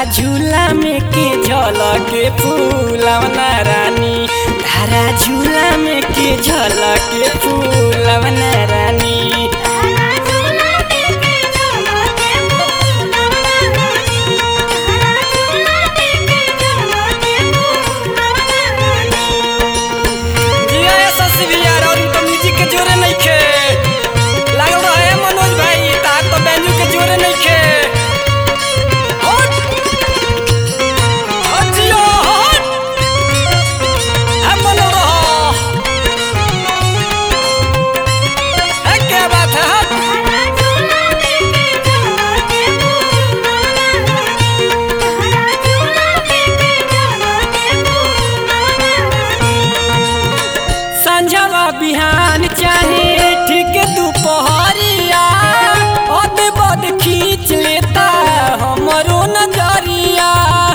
झूला में के झलके फूलवना रानी तारा झूला में के झलके फूलवना रानी जिया ऐसा से भी यार और तो म्यूजिक के जोरे नहीं खे लागल रहे मनोज भाई ता तो बैंजू के जोरे नहीं खे हट हट जियो हट है मनो रहो है क्या बात है हट संझवा बिहान चाहे ठीक दोपहरिया अद बद खींच लेता हमरो नजरिया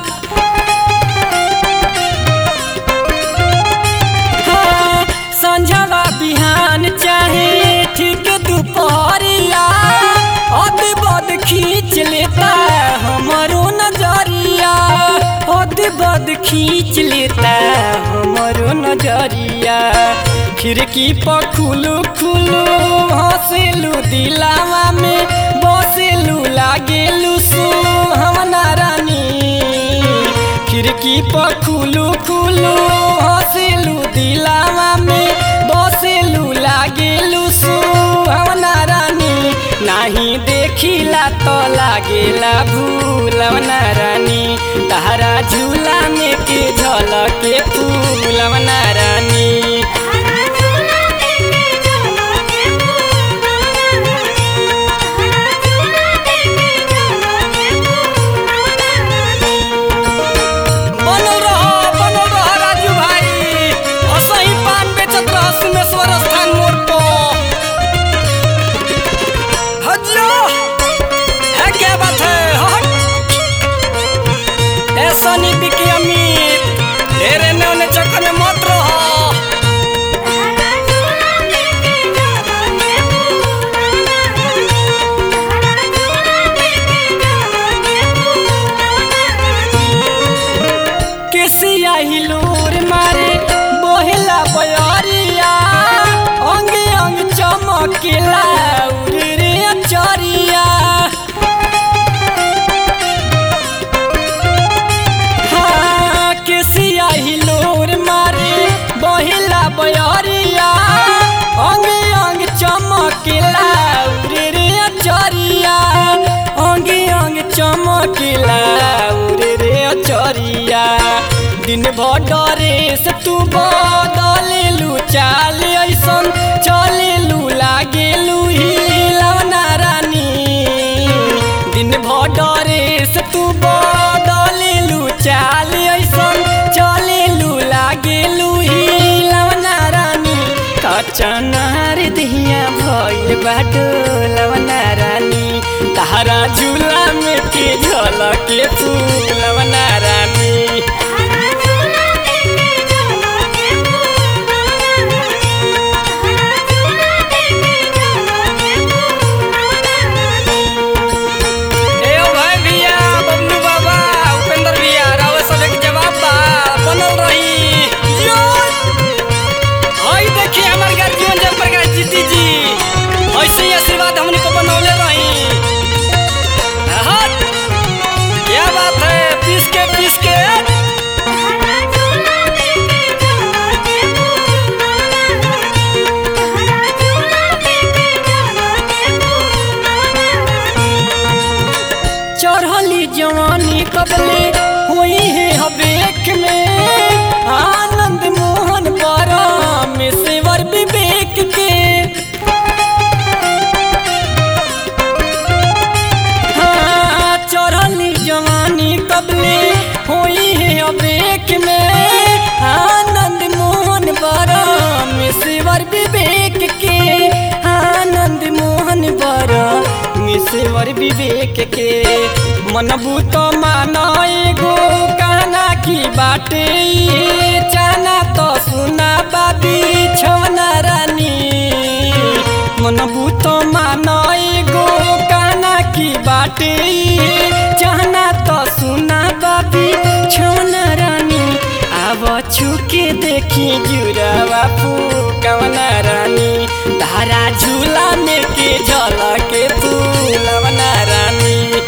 हाँ, संझवा बिहान चाहे ठीक दोपहरिया अद बद खींच लेता हमरो नजरिया अद बद खींच लेता हमरो नजरिया खिड़की पर खुलू खुलू हंसेलू दिलावा में बसेलू लागेलू सुहावना रानी खिड़की पर खुलू खुलू हंसेलू दिलावा में बसेलू लागेलू सुहावना रानी नाही देखिला तो लागेला भूलवना रानी तारा झूला में के झलके फूलवना रानी बनल रहो बनल रहो राजू भाई असही पान बेचत रह सुमेश्वर स्थान मोड़ पर हजियो है क्या बात है हट ऐसा नहीं बिकी अमीर ढेरे ने उन्हें चक्कर में मत रहो केसिया हिलोर मारे बोहेला बयरिया अंग अंग चमकेला उरे रे अचरिया हाँ, केसिया हिलोर मारे बोहेला बयरिया अंग अंग चमकेला उरे रे अचरिया अंग अंग चमकेला उरे रे अचरिया दिन भर डरे से तू बदलेलू चाल ऐसन चलेलू लागेलू हिलवना रानी दिन भर डरे से तू बदलेलू चाल ऐसन चलेलू लागेलू हिलवना रानी कचनार दिया भइल बाटो लवना रानी तारा झूला में के झलके फूलवना रानी ए ओ भाई भैया बबलू बाबा उपेंद्र भैया रावत सब एक जवाब बा बनल रही जियो हई देखिए हमार गार्जियन जयप्रकाश जीती जी ऐसे ही आशीर्वाद हमने को बनौले रही हट क्या बात है पीस के पीस के चढ़ली जवानी कबले हुई है हवेक में आनंद मोहन पारा में सेवर विवेक के हाँ, चढ़ली जवानी कबले हुई है हवेक में आनंद मोहन पारा में सेवर विवेक के आनंद मोहन बरा मिसेवर विवेक के मनबू तो माना एगो कहना की बाटे ये चाना तो सुना बाबी छवना रानी मनबू तो माना एगो कहना की बाटे ये चाहना तो सुना छुके देखी जुरावा कवना रानी धारा झूला में के झलके फूलवना रानी